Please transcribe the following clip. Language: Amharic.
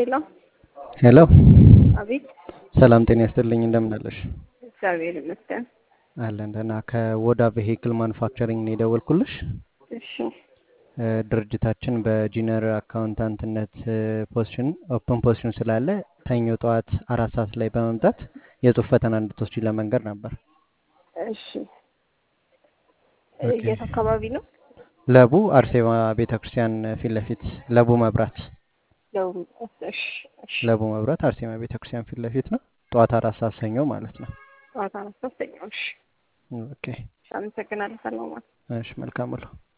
ሄሎ ሄሎ አቤት። ሰላም ጤና ይስጥልኝ። እንደምን አለሽ? እግዚአብሔር ይመስገን። አለን ደህና። ከወዳ ቬሂክል ማኑፋክቸሪንግ ነው የደወልኩልሽ። እሺ እ፣ ድርጅታችን በጂነር አካውንታንትነት ፖዚሽን ኦፕን ፖዚሽን ስላለ ሰኞ ጠዋት አራት ሰዓት ላይ በመምጣት የጽሁፍ ፈተና እንድትወስጂ ለመንገር ነበር። እሺ። ኦኬ። የት አካባቢ ነው? ለቡ አርሴማ ቤተ ክርስቲያን ፊት ለፊት ለቡ መብራት ደቡብ። እሺ እሺ። ለቡ መብራት አርሴማ ቤተ ክርስቲያን ፊት ለፊት ነው። ጠዋት አራት ሰዓት ሰኞ ማለት ነው። ጠዋት አራት ሶስተኛው። እሺ ኦኬ። እሺ፣ አመሰግናለሁ። ሰላም ዋል። እሺ መልካም ውሎ።